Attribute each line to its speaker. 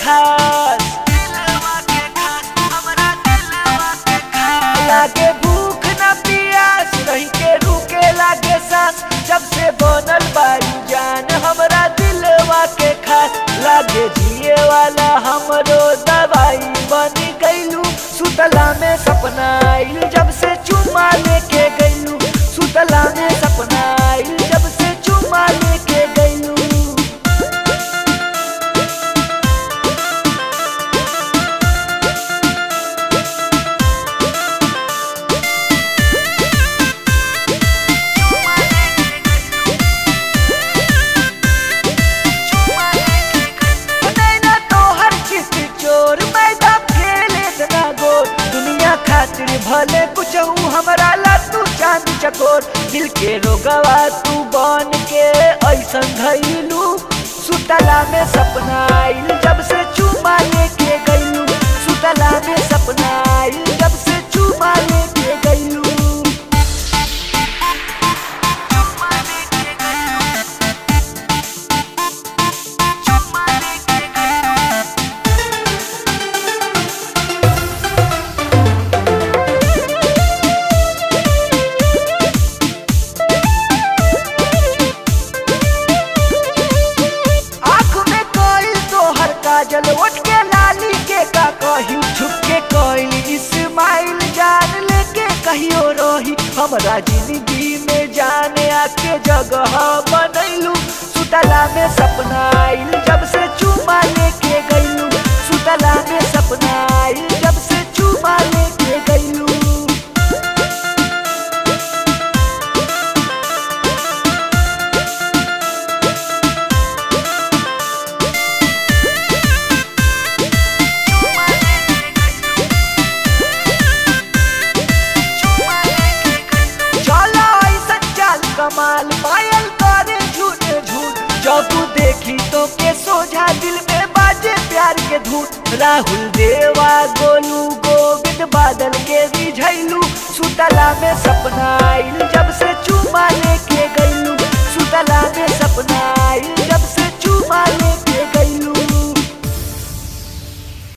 Speaker 1: खास दिलवा के खास हमरा दिलवा के खास लागे भूख न पियास रही के रुके लागे सांस जब से बनल बारू जान हमरा दिलवा के खास लागे जिए वाला हमरो दवाई बन गईलू सुतला में सपना आइल जब से चुमा लेके गईलू सुतला में सपना आइल जब से चुमा लेके गईलू नैना तोहर चित चोर मैदा खेले इतना गोर दुनिया खातिर भले कुछ हमरा ला तू चांद चकोर दिल के रोगवा तू बन के ऐसन धैलू सुतला में सपना आइल जब से चुमा लेके गईलू सुतला में सपना आइल जब से चुमा लेके गईलू चुमा लेके गईलू चुमा लेके गईलू आँख में कोई तोहर काजल उठ के लाली के का कही छुप के कोई इस्माइल जान लेके कहियो रही हमरा जिंदगी में जाने आके जगह बनैलू सुतला में सपना आइल जब से चुमा लेके गईलू सुतला में सपना आइल जब से चुमा लेके गईलू चला ऐसन चाल कमाल पायल करे झूठ झूठ जब देखी तो के सोझा दिल में बाजे प्यार के धूट राहुल देवा गोलू गोविंद बादल के रिझैलू सुतला में सपना आइल जब से चुमा लेके गईलू सुतला में सपना आइल जब से चुमा